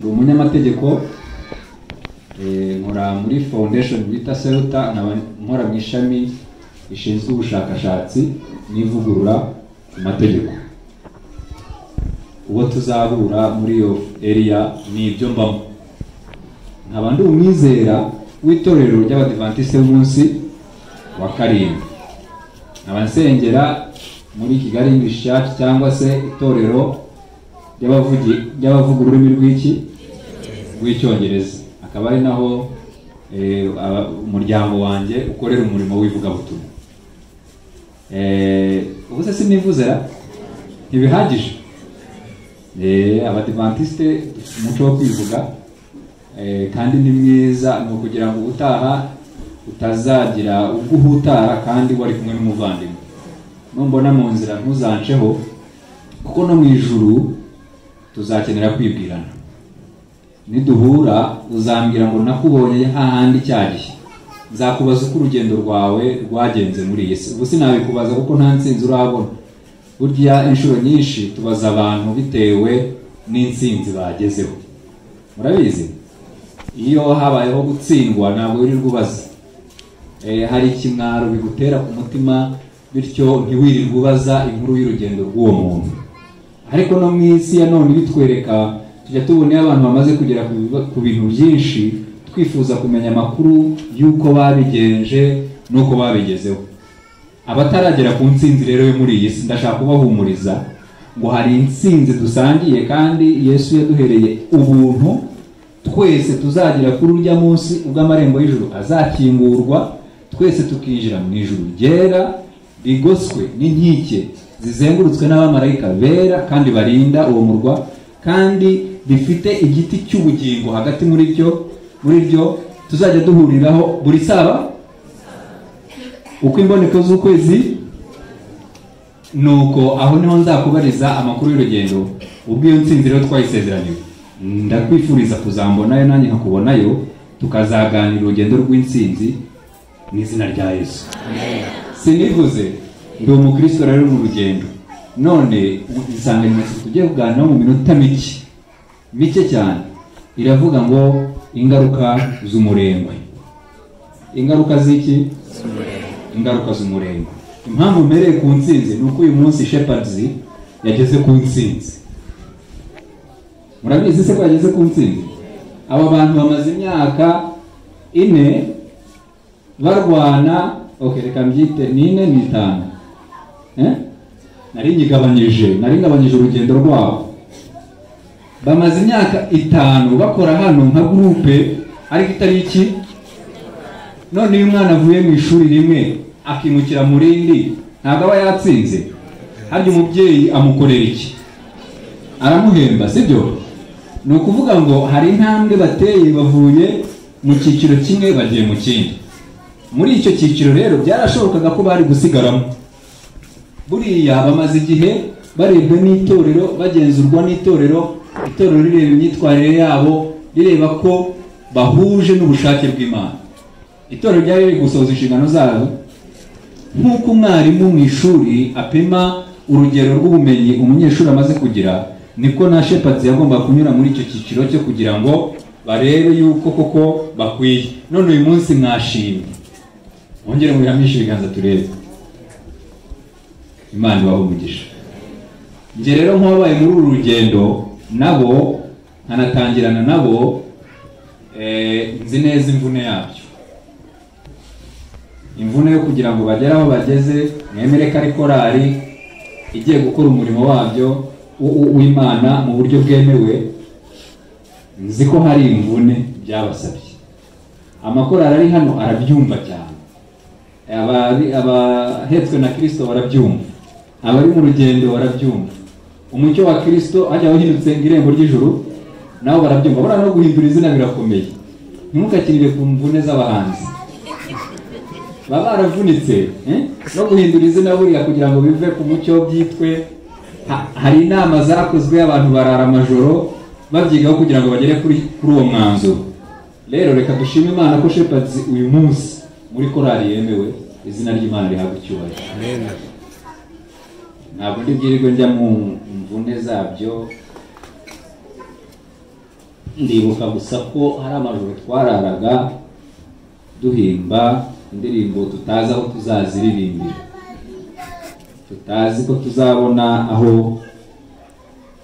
ndi umunyamategeko eh, nkora muri foundation bita Celta nkaba nkora mu ishami rishinzwe ubushakashatsi n'ivugurura ku mategeko uwo tuzahura muri iyo area ni ibyo mbamo nkaba ndi umwizera w'itorero ry'abadivantisite b'umunsi wa karindwi nkaba nsengera muri kigali English Church cyangwa se itorero ry'abavugi ry'abavuga ururimi rw'iki rw'icyongereza akaba ari naho eh, aba- umuryango wanjye ukorera umurimo w'ivugabutumwa Eh, ubu se sinivuze ra? ntibihagije Eh, abadivantisite dufite umuco wo kwivuga eh, kandi ni mwiza ni ukugira ngo ubutaha utazagira ubwo uhutara kandi wari kumwe n'umuvandimwe numbona mu nzira ntuzanceho kuko no mu ijuru tuzakenera kwibwirana niduhura uzambwira ngo nakubonye hahandi cya gihe nzakubaza uko urugendo rwawe rwagenze muri iyi si ubu sinabikubaza kuko nta nsinzi urabona burya inshuro nyinshi tubaza abantu bitewe n'insinzi bagezeho murabizi iyo habayeho gutsindwa ntabwo wirirwa ubaza Eh, hari ikimwaro bigutera ku mutima bityo ntiwirirwe ubaza inkuru y'urugendo rw'uwo muntu ariko no mu isi ya none bitwereka tujya tubona iyo abantu bamaze kugera ku biba- ku bintu byinshi twifuza kumenya amakuru y'uko babigenje n'uko babigezeho abataragera ku nsinzi rero yo muri iyi si ndashaka kubahumuriza ngo hari insinzi dusangiye kandi yesu yaduhereye ubuntu twese tuzagera kuri urya munsi ubwo amarembo y'ijuru azakingurwa twese tukinjira mu ijuru ryera rigoswe n'inkike zizengurutswe n'abamarayika bera kandi barinda uwo murwa kandi rifite igiti cy'ubugingo hagati muri ryo muri ryo tuzajya duhuriraho buri saba uko imboneko z'ukwezi nuko aho niho nzakubariza amakuru y'urugendo ubwo iyo nsinzi rero twayisezeraniwe ndakwifuriza kuzambonayo nanjye nkakubonayo tukazaganira urugendo rw'insinzi mu izina rya yesu sinivuze ndi umukristo rero mu rugendo none insanganyamatsiko tugiye kuganiraho mu minota mike mike cyane iravuga ngo ingaruka z'umurengwe ingaruka z'iki ingaruka z'umurengwe impamvu mbereye ku nsinzi ni uko uyu munsi shepherds yageze ku nsinzi murabizi se ko yageze ku nsinzi aba bantu bamaze imyaka ine barwana okay, reka mbyite ni ine ni itanu Eh? nari nyigabanyije nari ngabanyije urugendo rwabo bamaze imyaka itanu bakora hano nka gurupe ariko itari iki none iyo umwana avuye mu ishuri rimwe akimukira mu rindi ntabwo aba yatsinze harya umubyeyi amukorera iki aramuhemba sibyo ni ukuvuga ngo hari intambwe bateye bavuye mu cyiciro kimwe bagiye mu kindi muri icyo cyiciro rero byarashobokaga ko bari gusigaramo buriya bamaze igihe barebwa n'itorero bagenzurwa n'itorero itorero rireba imyitwarire yabo rireba ko bahuje n'ubushake bw'imana itorero ryari riri gusohoza inshingano zabo nk'uko umwarimu mu ishuri apima urugero rw'ubumenyi umunyeshuri amaze kugira niko na shepherds yagomba kunyura muri icyo cyiciro cyo kugira ngo barebe yuko koko bakwiye none uyu munsi mwashimye mwongere mubihamishe ibiganza turebe imana ibaha umugisha njye rero nk'ababaye muri uru rugendo nabo nkanatangirana nabo eh, nzi neza imvune yabyo imvune yo kugira ngo bagere aho bageze mwemere ko ari korali igiye gukora umurimo wabyo w- w- w'imana mu buryo bwemewe nzi ko hari imvune byabasabye amakorali ari hano arabyumva cyane Abari- abahetswe na kirisito barabyumva abari mu rugendo barabyumva umucyo wa kirisito hajya wahindutse ngo irembo ry'ijuru nabo barabyumva buriya no guhindura izina birakomeye ntimukakinire ku mvune z'abahanzi baba baravunitse eh? no guhindura izina buriya kugira ngo bive ku mucyo byitwe Ha- hari inama zakozwe abantu barara amajoro babyigaho kugira ngo bagere kuri kuri uwo mwanzuro rero reka dushime imana ko shepherds uyu munsi muri korali yemewe izina ry'imana rihabwa icyubahiro ntabwo ndi bwirirwe njya mu mvune zabyo ndibuka gusa ko hari amajoro twararaga duhimba indirimbo tutazi aho tuzaziririmbira tutazi ko tuzabona aho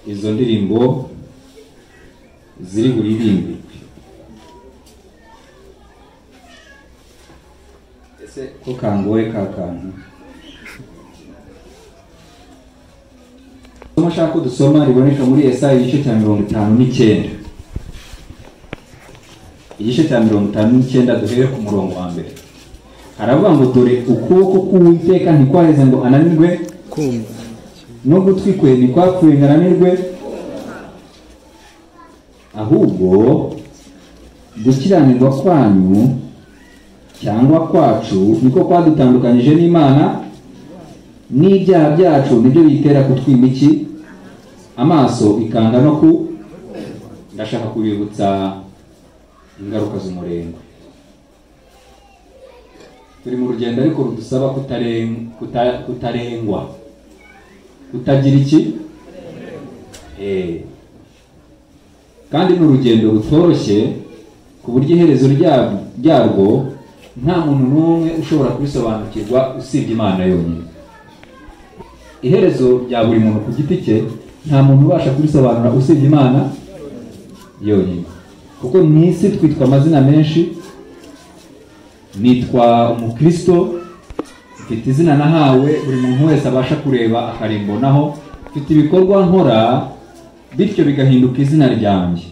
izo ndirimbo ziri buririmbirwe ese ko kangoye ka kantu isomo nshaka ko dusoma riboneka muri esayi igice cya mirongo itanu n'icyenda igice cya mirongo itanu n'icyenda duhere ku murongo wa mbere haravuga ngo dore ukuboko k'uwiteka ntikwaheze ngo ananirwe kumva no gutwi kwe ntikwapfuye ngo ananirwe ahubwo gukiranirwa kwanyu cyangwa kwacu niko kwadutandukanyije n'imana n'ibyaha byacu nibyo bitera kutwima iki amaso ikanga no ku ndashaka kubibutsa ingaruka z'umurengwe turi mu rugendo ariko rudusaba kutaren- kuta- kutarengwa kutagira iki Eh. kandi ni urugendo rutoroshye ku buryo iherezo ryab- ryarwo nta muntu n'umwe ushobora kurisobanukirwa usibye imana yonyine iherezo rya buri muntu ku giti cye nta muntu ubasha kurisobanura usibye imana yonyine kuko mu isi twitwa amazina menshi nitwa umukristo mfite izina nahawe buri muntu wese abasha kureba akarimbonaho mfite ibikorwa nkora bityo bigahinduka izina ryanjye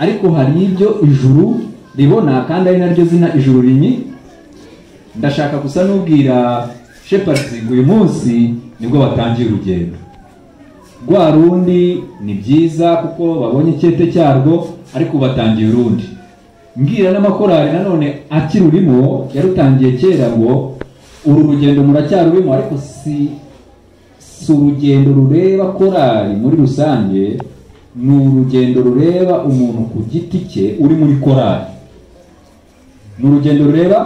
ariko hari ibyo ijuru ribona kandi ari naryo zina ijuru rinyi ndashaka gusa n'ubwira shepherds ngo uyu munsi nibwo batangiye urugendo rwa rundi ni byiza kuko babonye icyete cyarwo ariko ubu batangiye urundi mbwira n'amakorari nanone akirurimo yarutangiye kera ngo uru rugendo muracyarurimo ariko si si urugendo rureba korari muri rusange ni urugendo rureba umuntu ku giti cye uri muri korari ni urugendo rureba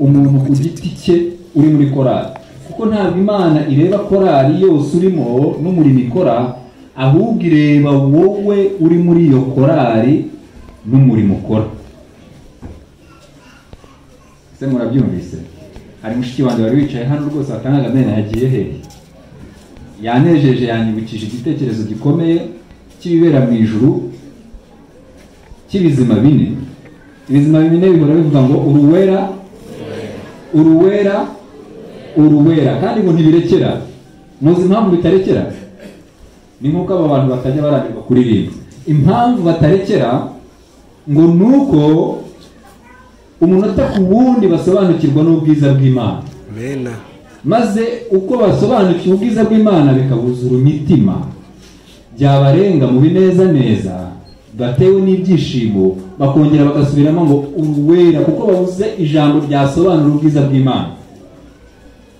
umuntu ku giti cye uri muri korali kuko ntabwo imana ireba korali yose urimo n'umurimo ikora ahubwo ireba wowe uri muri iyo korali n'umurimo ukora ese murabyumvise hari mushiki wanjye wari wicaye hano rwose watangaga amena yagiye hehe yanejeje yanyibukije igitekerezo gikomeye cy'ibibera mu ijuru cy'ibizima bine ibizima bine bihora bivuga ngo uruwera uruwera uruwera kandi ngo ntibirekera muzi impamvu bitarekera ni nk'uko aba bantu batajya barambirwa kuririmba impamvu batarekera ngo ni uko umunota ku wundi basobanukirwa n'ubwiza bw'imana mena maze uko basobanukiwe ubwiza bw'imana bikabuzura imitima byabarenga mu binezaneza batewe n'ibyishimo bakongera bagasubiramo ngo uruwera kuko babuze ijambo ryasobanura ubwiza bw'imana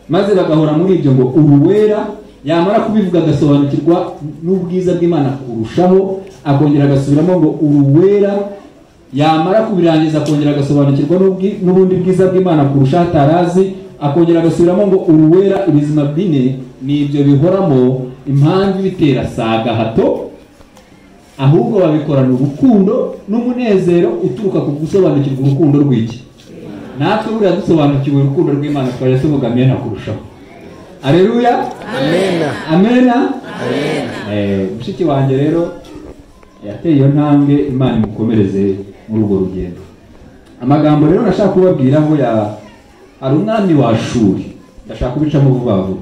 maze bagahora muri ibyo ngo uruwera yamara kubivuga agasobanukirwa n'ubwiza bw'imana kurushaho akongera agasubiramo ngo uruwera yamara kubirangiza akongera agasobanukirwa n'ubwi- n'ubundi bwiza bw'imana kurushaho atarazi akongera agasubiramo ngo uruwera ibizima bine ni ibyo bihoramo impamvu ibitera si agahato ahubwo babikorana urukundo n'umunezero uturuka ku gusobanukirwa urukundo rw'iki natwe buriya dusobanukiwe urukundo rw'imana twajya tuvuga amena kurushaho areruya amena amena Eh, mushiki wanjye rero yateye iyo ntambwe imana imukomereze muri urwo rugendo amagambo rero nashaka kubabwira ngo ya hari umwami wa shuri ndashaka kubicamo vuba vuba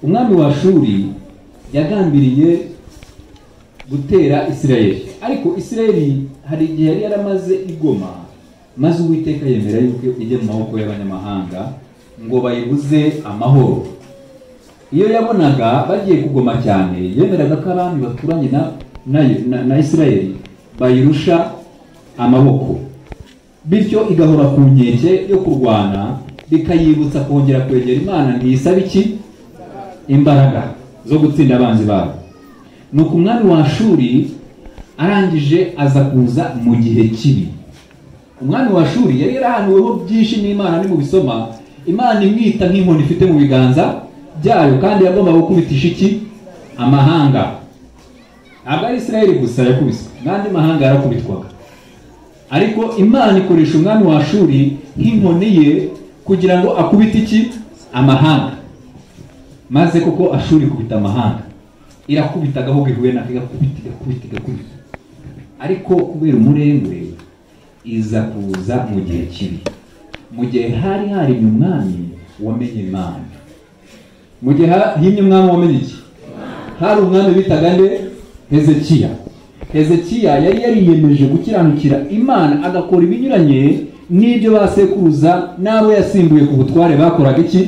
umwami wa shuri yagambiriye gutera isirayeli ariko isirayeli hari igihe yari yaramaze igoma maze uwiteka yemera yuko ijya mu maboko y'abanyamahanga ngo bayibuze amahoro iyo yabonaga bagiye kugoma cyane yemeraga ko abami baturanye na, na, na, na isirayeli bayirusha amaboko bityo igahora ku nkeke yo kurwana bikayibutsa kongera kwegera imana ntiyisaba iki imbaraga zo gutsinda abanzi babo nuko umwami wa shuri arangije aza kuza mu gihe kibi umwami wa shuri yari yarahanuweho byinshi n'imana nimubisoma imana imwita nk'inkoni ifite mu biganza byayo kandi yagombaga gukubitisha iki amahanga ntabwo ari israel gusa yakubiswe n'andi mahanga yarakubitwaga ariko imana ikoresha umwami wa shuri nk'inkoni ye kugira ngo akubite iki amahanga maze koko ashuri ikubita amahanga irakubita agahubwo ihuye nako igakubita igakubita igakubita ariko kubera umurengwe iza kuza mu gihe kibi mu gihe hari harimye umwami wamenye imana mu gihe ha- himye umwami wamenye iki hari umwami bitaga nde hezekiya hezekiya yari yariyemeje gukiranukira imana agakora ibinyuranye n'ibyo basekuruza n'abo yasimbuye ku butware bakoraga iki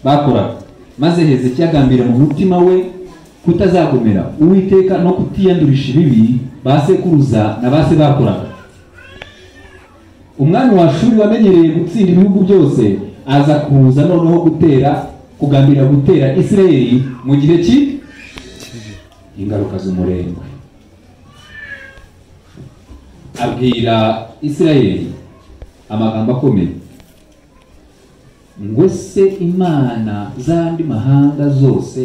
bakoraga maze hezekiya agambira mu mutima we kutazagomera uwiteka no kutiyandurisha ibibi basekuruza na base bakoraga umwami wa shuri wamenyereye gutsinda ibihugu byose aza kuza noneho gutera kugambirira gutera isirayeli mu gihe ki ingaruka z'umurengwe abwira isirayeli amagambo akomeye ngo se imana z'andi mahanga zose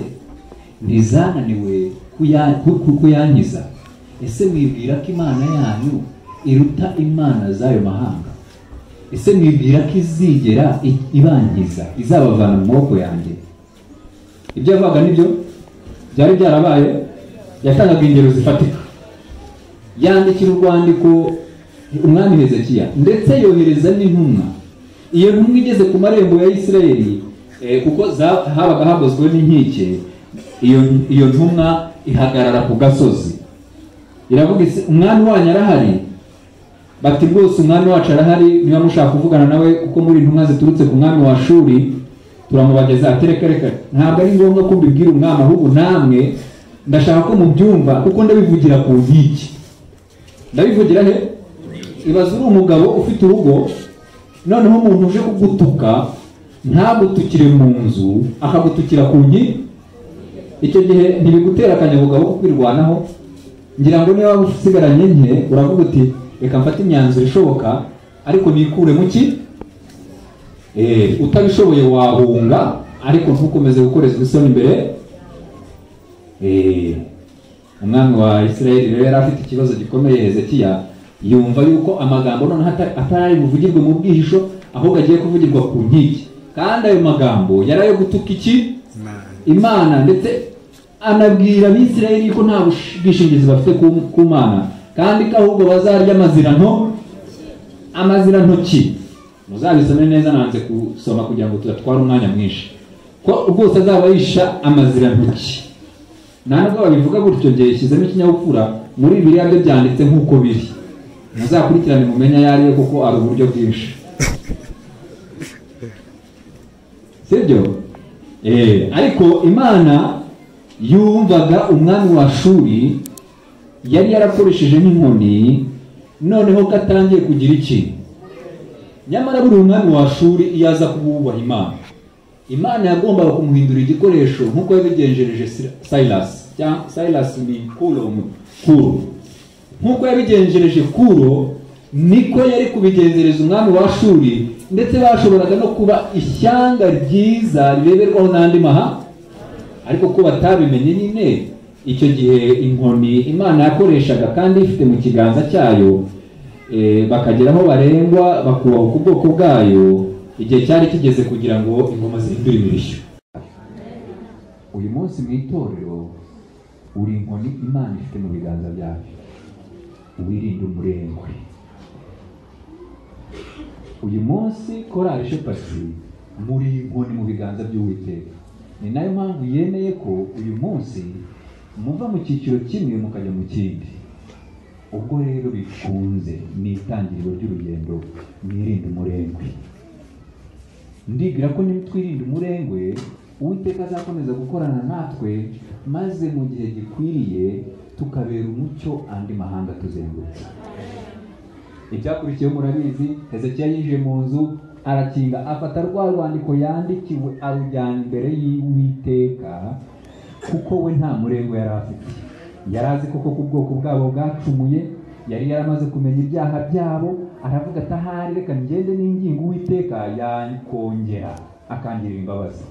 ntizananiwe kuya- ku- ku- kuyankiza ese mwibwira ko imana yanyu iruta imana z'ayo mahanga ese mwibwira ko izigera i- ibangiza izabavana mu maboko yanjye ibyo yavugaga nibyo byari byarabaye yatangaga ingero zifatika yandikira urwandiko umwami hezekiya ndetse yohereza n'intumwa iyo ntumwa igeze ku marembo ya isirayeli eh, kuko za- habaga hagozwe n'inkike iyo iyo ntumwa ihagarara ku gasozi iravuga iti umwami wanyu arahari bati rwose umwami wacu arahari niba mushaka kuvugana nawe kuko muri intumwa ziturutse ku mwami wa shuri turamubageza atereka reka ntabwo ari ngombwa ko mbibwira umwami ahubwo namwe ndashaka ko mubyumva kuko ndabivugira ku nkiki ndabivugira he ibaze uri umugabo ufite urugo noneho umuntu uje kugutuka ntagutukire mu nzu akagutukira ku nkiki icyo gihe ntibigutera akanyabugabo ko kwirwanaho ngira ngo niba waba usigaranye nke uravuga uti reka mfate imyanzuro ishoboka ariko nikure mu ki Eh, utabishoboye wahunga ariko ntukomeze gukorezwa isoni imbere Eh, umwami wa isirayeli rero yari afite ikibazo gikomeye hezekiya yumva yuko amagambo noneho ata- atari buvugirwe mu bwihisho ahubwo agiye kuvugirwa ku nkiki kandi ayo magambo yari ayo gutuka iki Imana. imana ndetse anabwira abisirayeli ko nta bush- bwishingizi bafite ku ku mana kandi ko ahubwo bazarya amaziranto amazirantoki muzabisome neza nanze gusoma kugira ngo tudatwara umwanya mwinshi ko rwose azaba yisha amazirantoki nta nubwo babivuga gutyo njye yashyizemo ikinyabupfura muri biriya byo byanditse nk'uko biri muzakurikirane mumenye ayo ariyo kuko ari uburyo bwinshi sibyo Eh, ariko imana yumvaga umwami wa shuri yari yarakoresheje n'inkoni noneho ko atangiye kugira iki nyamara buri umwami wa shuri iyo aza kububaha imana imana yagombaga kumuhindura igikoresho nk'uko yabigenjereje Sir- silas cyangwa silas ni kuro kuro nk'uko yabigenjereje kuro niko yari kubigenzereza umwami wa shuri ndetse bashoboraga no kuba ishyanga ryiza rireberwaho n'andi maha ariko ko batabimenye nyine icyo gihe inkoni imana yakoreshaga kandi ifite mu kiganza cyayo eh, bakagera aho barengwa bakubahuka ubwoko bwayo igihe cyari kigeze kugira ngo ingoma zihindure imirishyo uyu munsi mu itorero uri inkoni imana ifite mu biganza byayo wirinde umurengwe uyu munsi korari shepasi muri inkoni mu biganza by'uwiteka ni nayo mpamvu yemeye ko uyu munsi muva mu cyiciro kimwe mukajya mu kindi ubwo rero bikunze ni itangiriro ry'urugendo mwirinde umurengwe ndibwira ko niba twirinda umurengwe uwiteka azakomeza gukorana natwe maze mu gihe gikwiriye tukabera umucyo andi mahanga tuzengurutse ibyakurikiyeho murabizi hezekiya yinjiye mu nzu arakinga afata rwa rwandiko yandikiwe arujyana imbere y'uwiteka kuko we nta murengwe yari afite yari azi koko ko ubwoko bwabo bwacumuye yari yaramaze kumenya ibyaha byabo aravuga ati ahari reka ngende n'ingingo uwiteka yakongera akangirira imbabazi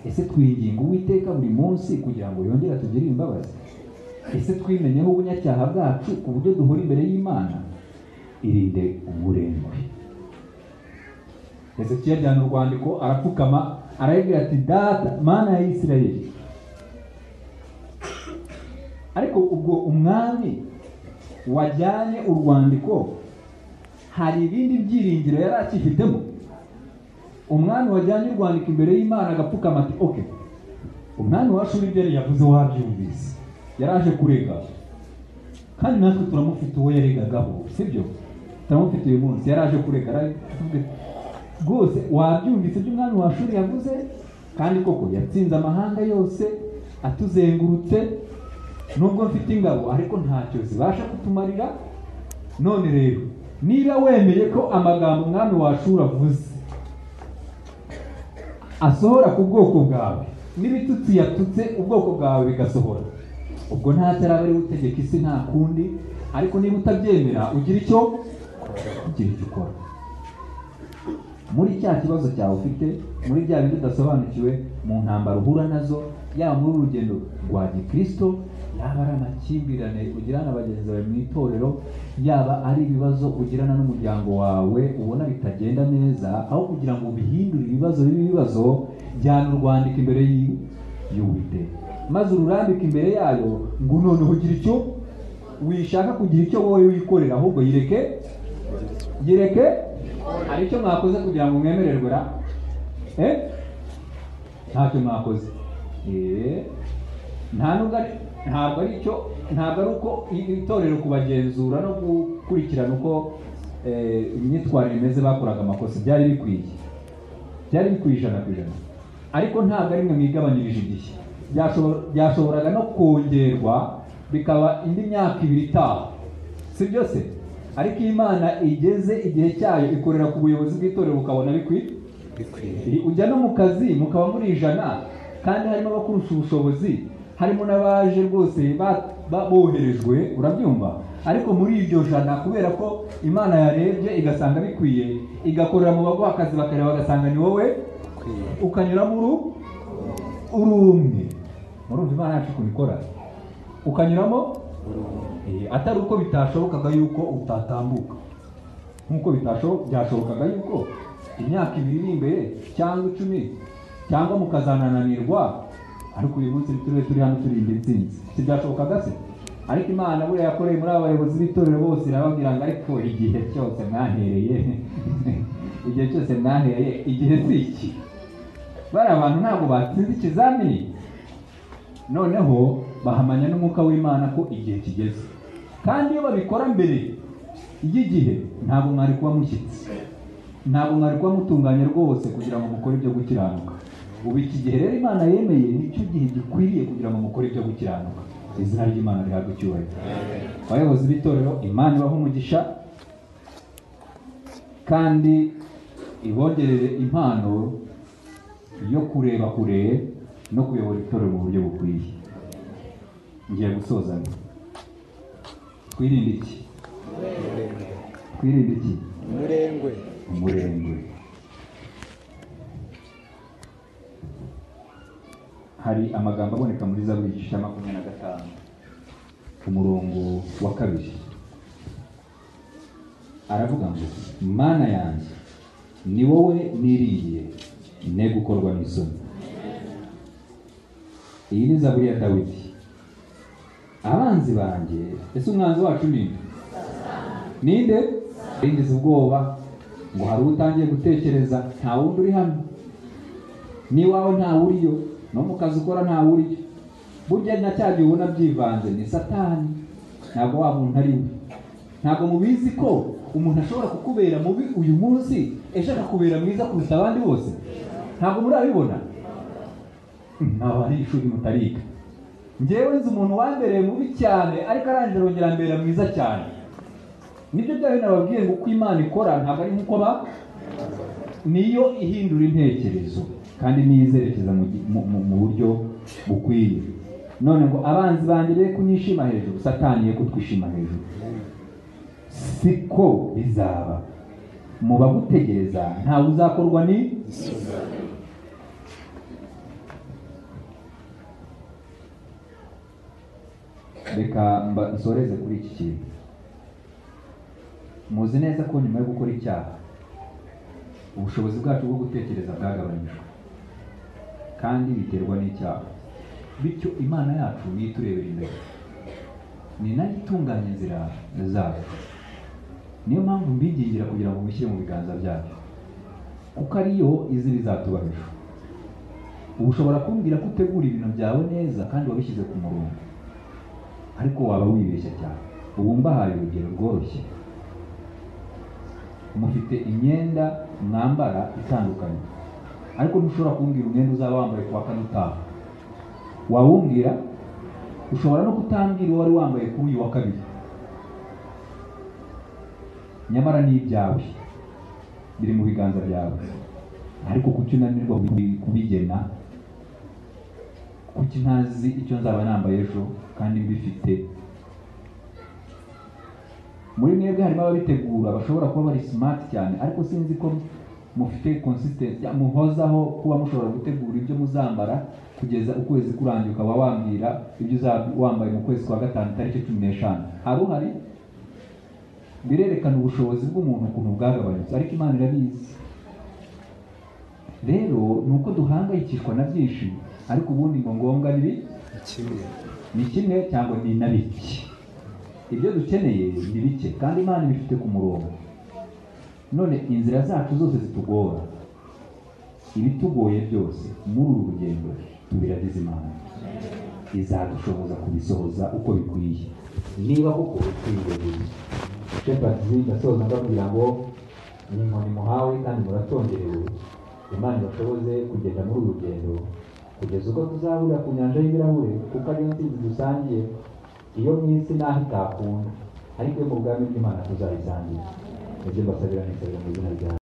ese twinginga uwiteka buri munsi kugira ngo yongere atugirire imbabazi ese twimenyeho ubunyacyaha bwacu ku buryo duhora imbere y'imana irinde umurengwe hezekiya ajyana urwandiko arapfukama arayibwira ati data mana ya isirayeli ariko ubwo umwami wajyanye urwandiko hari ibindi byiringiro yari akifitemo umwami wajyanye urwandiko imbere y'imana agapfukama ati oke umwami wacu w'ibyari yavuze wabyumvise yaraje kurega kandi natwe turamufite uwo yaregagaho sibyo turamufite uyu munsi yaraje kurega rwose wabyumvise ibyo umwami wa shuri yavuze kandi koko yatsinze amahanga yose atuzengurutse nubwo mfite ingabo ariko ntacyo zibasha kutumarira none rero niba wemeye ko amagambo umwami wa shuri avuze asohora ku bwoko bwawe n'ibitutsi yatutse ubwoko bwawe bigasohora ubwo nta taraba ari utegeka isi nta kundi ariko niba utabyemera ugira icyo ugira icyo ukora muri cya kibazo cyawe ufite muri bya bintu udasobanukiwe mu ntambaro uhura nazo yaba muri urugendo rwa gikirisito yaba ari amakimbirane ugirana na bagenzi bawe mu itorero yaba ari ibibazo ugirana n'umuryango wawe ubona bitagenda neza aho kugira ngo ubihindure ibibazo bibe ibibazo jyana urwandiko imbere y'uwiteka maze ururambike imbere yayo ngo noneho ugira icyo wishaka kugira icyo wowe wikorera ahubwo yireke yireke hari icyo mwakoze kugira ngo mwemererwe ra eh ntacyo mwakoze eh nta nubwo ari ntabwo ari icyo ntabwo ari uko itorero kubagenzura no gukurikirana uko eh, imyitwarire imeze bakoraga amakosa byari bikwiye byari bikwiye ijana ku ijana ariko ntabwo ari mwe mwigabanyirije igihe byashobora- byashoboraga no kongerwa bikaba indi myaka ibiri itaha si byose ariko iyo imana igeze igihe cyayo ikorera ku buyobozi bw'itorero bukabona bikwiye ujya no mu kazi mukaba muri ijana kandi harimo abakurusha ubushobozi harimo n'abaje rwose ba- ba- boherejwe urabyumva ariko muri iryo jana kubera ko imana yarebye igasanga bikwiye igakorera mu baguha akazi bakareba bagasanga ni wowe ukanyuramo uru uri umwe murumva imana yacu kubikora ukanyuramo Eh, atari uko bitashobokaga yuko utatambuka nk'uko bitasho- byashobokaga yuko imyaka ibiri iri imbere cyangwa icumi cyangwa mukazanananirwa ariko uyu munsi turiwe turi hano turi imbere itsinzi ntibyashobokaga se ariko imana buriya yakoreye muri aba bayobozi b'itorero bose irababwira ngo ariko igihe cyose mwahereye igihe cyose mwahereye igihe si iki bariya bantu ntabwo batsinze ikizamini noneho bahamanya n'umwuka w'imana ko igihe kigeze kandi iyo babikora mbere y'igihe ntabwo mwari kuba mushyitsi ntabwo mwari kuba mutunganye rwose kugira ngo mukore ibyo gukiranuka ubu iki gihe rero imana yemeye nicyo gihe gikwiriye kugira ngo mukore ibyo gukiranuka izina ry'imana rihabwa icyubahiro abayobozi b'itorero imana ibaha umugisha kandi ibongerere impano yo kureba kure no kuyobora itorero mu buryo bukwiye ngiye gusoza nti, twirinde iki twirinde iki umurengwe umurengwe hari amagambo aboneka muri zaburi igice cya makumyabiri na gatanu umurongo wa kabiri aravuga ngo mana yanjye ni wowe niriye ne gukorwa n'isoni iyi ni zaburi ya dawidi abanzi banjye ese umwanzi wacu ni nde ninde rindiza ubwoba ngo hari utangiye gutekereza nta wundi uri hano n'iwawe nta wuriyo no mu kazi ukora nta wuriyo burya na cya gihe ubona byivanze ni satani ntabwo wa muntu ari we ntabwo mubizi ko umuntu ashobora kukubera mubi uyu munsi ejo akakubera mwiza kuruta abandi bose ntabwo murabibona nkaba ari ishuri mutariga ngewe nzi umuntu wambereye mubi cyane ariko arangije arongera ambera mwiza cyane nibyo bya bintu nababwiye ngo uko imana ikora ntabwo ari nk'uko ba niyo ihindura intekerezo kandi niyo izerekeza mu gi- mu- mu- mu buryo bukwiye none ngo abanzi banjye be kunyishima hejuru satani ye kutwishima hejuru siko bizaba mu bagutegereza ntawe uzakorwa ni reka mba- nsoreze kuri iki kintu muzi neza ko nyuma yo gukora icyaha ubushobozi bwacu bwo gutekereza bwagabanyijwe kandi biterwa n'icyaha bityo imana yacu niyo iturebera imbere ni nayo itunganya inzira zacu niyo mpamvu mbingingira kugira ngo mushyire mu biganza byacu kuko ariyo izi bizatubahesha uba ushobora kumbwira ko utegura ibintu byawe neza kandi wabishyize ku murongo ariko waba wibeshya cyane ubu mbahaye urugero rworoshye mufite imyenda mwambara itandukanye ariko ntushobora kumbwira umwenda uzaba wambaye ku wa kane utaha wawumbwira ushobora no kutambwira uwo wari wambaye kuri uyu wa kabiri nyamara ni ibyawe biri mu biganza byawe ariko kuki unanirwa kubi- kubigena kuki ntazi icyo nzaba nambaye ejo kandi mbifite muri mwebwe harimo ababitegura bashobora kuba bari smart cyane ariko sinzi ko mufite consistency muhozaho kuba mushobora gutegura ibyo muzambara kugeza ukwezi kurangiye ukaba wambwira ibyo uzaba wambaye mu kwezi kwa gatanu tariki cumi n'eshanu hari uhari birerekana ubushobozi bw'umuntu ukuntu bwagabanutse ariko imana irabizi rero ni uko duhangayikishwa na byinshi ariko ubundi ngo ngombwa ni bi- kimwe ni kimwe cyangwa ni na bike ibyo dukeneye ni bike kandi imana ibifite ku murongo none inzira zacu zose zitugora ibitugoye byose muri uru rugendo tubiragize imana izadushoboza kubisohoza uko bikwiye niba koko twiyeguriye shepadi ndasoza ndabwira ngo ni inkoni muhawe kandi muratonderewe imana ibashoboze kugenda muri uru rugendo kugeza ubwo tuzahurira ku nyanja y'ibirahure kuko ariyo nsinzi dusangiye iyo mu isi naho itakunda ariko iyo mu bwami bw'imana tuzayisangira ibyo mbasabira ni isabira mu izina ryawe